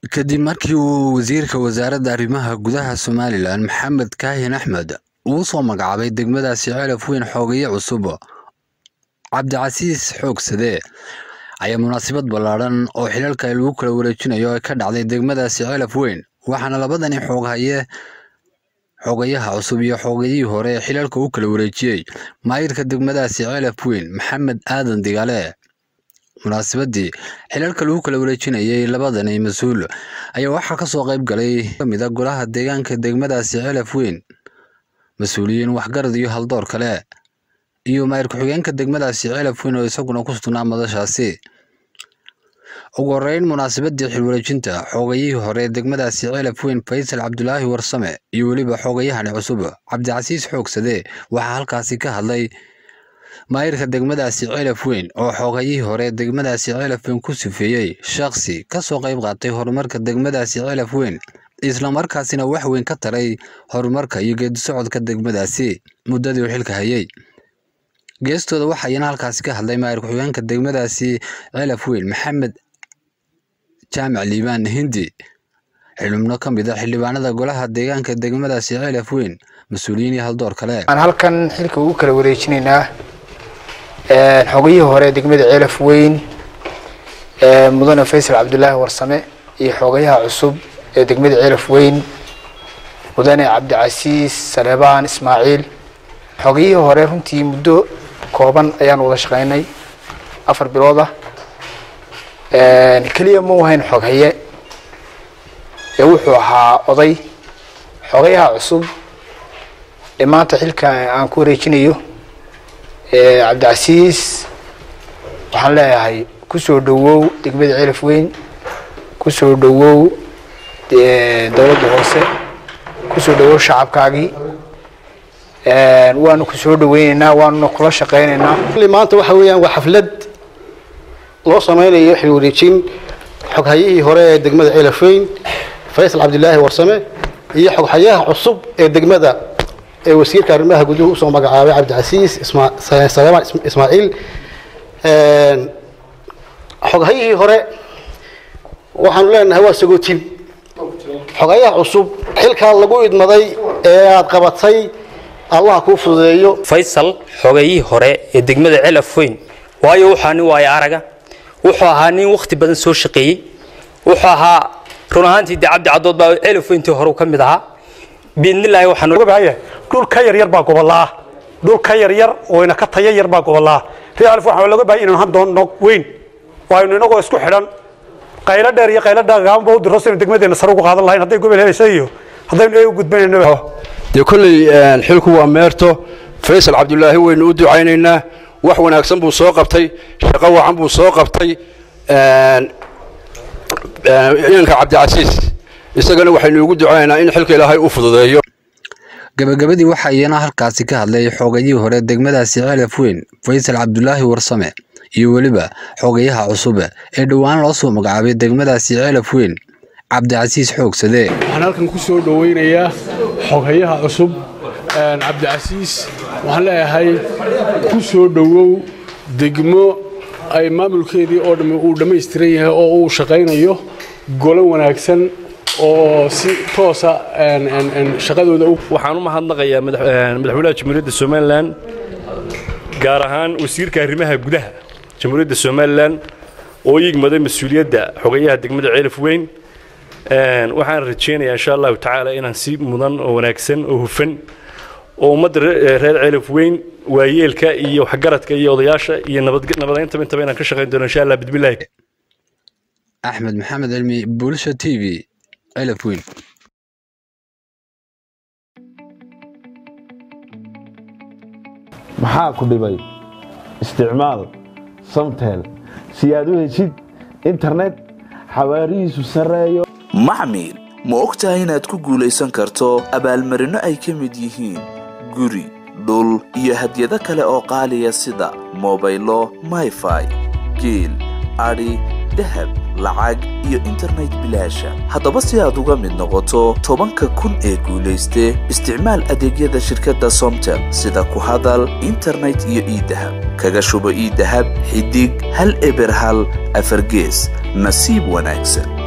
kadib markii uu wasiirka wasaaradda arrimaha gudaha somalilan maxamed kaahin axmed uu soo magacaabay degmadaasi celaf weyn xoogaye cusub cabdicasiis xoogsade ayaa munaasabad ballaadhan oo xilalka lagu kala wareejinayo ay ka dhacday degmadaasi celaf weyn waxaana labadani xooghaye xoogayaha cusub iyo xoogayihii hore ee xilalka u kala wareejiyey maayirka degmadaasi celaf weyn maxamed aadan digaale munaasabadii xilalka lagu kala wareejinayay labadani mas-uul ayaa waxaa kasoo qayb galay kamid a golaha deegaanka degmadaasi celaf weyn mas-uuliyiin waxgarad iyo haldoor kale iyo maayir ku-xigeenka degmadaasi celaf weyn oo isaguna ku sugnaa madashaasi ugu horeyn munaasabadii xilwareejinta xoogayihii hore degmadaasi celaf weyn faysal cabdulaahi warsame iyo weliba xoogayahani cusub cabdicasiis xoogsade waxaa halkaasi ka hadlay maayirka degmadaasi celaf weyn oo xoogayihii hore degmadaasi celaf weyn ku sifeeyey shakhsi kasoo qayb qaatay horumarka degmadaasi celaf weyn islamarkaasina wax weyn ka taray horumarka iyo geedisocodka degmadaasi muddadii uu xilka hayay geestooda waxayna halkaasi ka hadlay maayir ku-xigeenka degmadaasi celaf weyn maxamed jaamac liibaan hindi xildhibno ka mid a xildhibaanada golaha deegaanka degmadaasi celaf weyn mas-uuliyiin iyo haldoor kale aan halkan xilka ugu kala wareejinaynaa xogayihii hore degmada celaf weyn mudane faysal cabdulaahi warsame iyo xogayaha cusub ee degmada celaf weyn mudane cabdicasiis saleebaan ismaaciil xogayihii hore runtii muddo kooban ayaan wada shaqaynay afar bilood ah keliya ma ahayn xoghaye ee wuxuu ahaa oday xogayaha cusub ee maanta xilka aan ku wareejinayo cabdicasiis waxaan leeyahay kusoo dhawow degmada celaf weyn kusoo dhawow dowladda hoose kusoo dhawow shacabkaagii waanu ku soo dhaweyneynaa waanuna kula shaqeyneynaa maanta waxa weeyaan waa xaflad loo sameynayo xil wareejin xoghayihii hore ee degmada celafeyn faysal cabdilaahi warsame iyo xoghayaha cusub ee degmada ee wasiirka arrimaha guduhu usoo magacaabay cabdicasiis saleemaan ismaaciil xoghayihii hore waxaanu leenahay waa sagootin xogayaha cusub xilkaa lagu idmaday ee aada qabatay allah kuu fududeeyo faysal xogayihii hore ee degmada celaf weyn waayo wuxuu nin waayo araga wuxuu ahaa nin wakhti badan soo shaqeeyey wuxuu ahaa run ahaantii dee cabdi cadood baa celaf weyntii hore ka mid ahaa biidnillaahi waxaan dhul ka yaryar baa gobolaa dhul ka yaryar oo ina ka taya yar baa gobolaa reer alif waxaa laga bahay inaan hadoono weyn waaynu inagoo isku xidhan qaylo dheer iyo qaylo dhagaanba u diro saynu degmadeena sare ugu qaadan lahayn hadday gobol helaysa iyo haddaynu ee u gudbanayno dee kolley xilku waa meerto faysal cabdulaahi waynu u ducaynaynaa wax wanaagsan buu soo qabtay shaqo wacan buu soo qabtay inanka cabdicasiis isagana waxaynu ugu ducaynaynaa in xilka ilaahay u fududeeyo gabagabadii waxaa iyana halkaasi ka hadlay xoogayihii hore degmadaasi celaf weyn faysal cabdulaahi warsame iyo weliba xoogayaha cusub ee dhowaan loo soo magacaabay degmadaasi celaf weyn cabdicasiis xoogsade waxaan halkan ku soo dhoweynayaa xoghayaha cusub cabdicasiis waxaan leeyahay ku soo dhowow degmo ay maamulkeedii oo dhamm uu dhammaystiran yahay oo uu shaqaynayo golo wanaagsan oo si toosa shaqadooda waxaan u mahadnaqayaa madaxweynaha jamhuuriyadda somalilan gaar ahaan wasiirka arrimaha gudaha jamhuuriyadda somalilan oo yigmaday mas-uuliyadda xogayaha degmada ceelaf weyn waxaan rajaynayaa insha allahu tacaala inaan si mudan oo wanaagsan oo hufan oo ummadda reer ceelaf weyn waayeelka iyo waxgaradka iyo odayaasha iyo nabadayntaba intaba inaan ka shaqayn doono insha allah bidmillahi axmed maxamed cilmi bulsha t v celaf weyn maxaa ku dhibay isticmaal samtel si aad u heshid internet xawaarihiisu sarreeyo maxmil ma og tahay inaad ku guulaysan karto abaalmarinno ay ka mid yihiin guri dhul iyo hadyado kale oo qaaliya sida mobaylo mayfai geel adhi dahab lacag iyo internet bilaasha haddaba si aad uga mid noqoto tobanka kun ee guulayste isticmaal adeegyada shirkadda somtel sida ku hadal internet iyo iidahab kaga shubo iidahab xidig hal eber hal afargees nasiib wanaagsan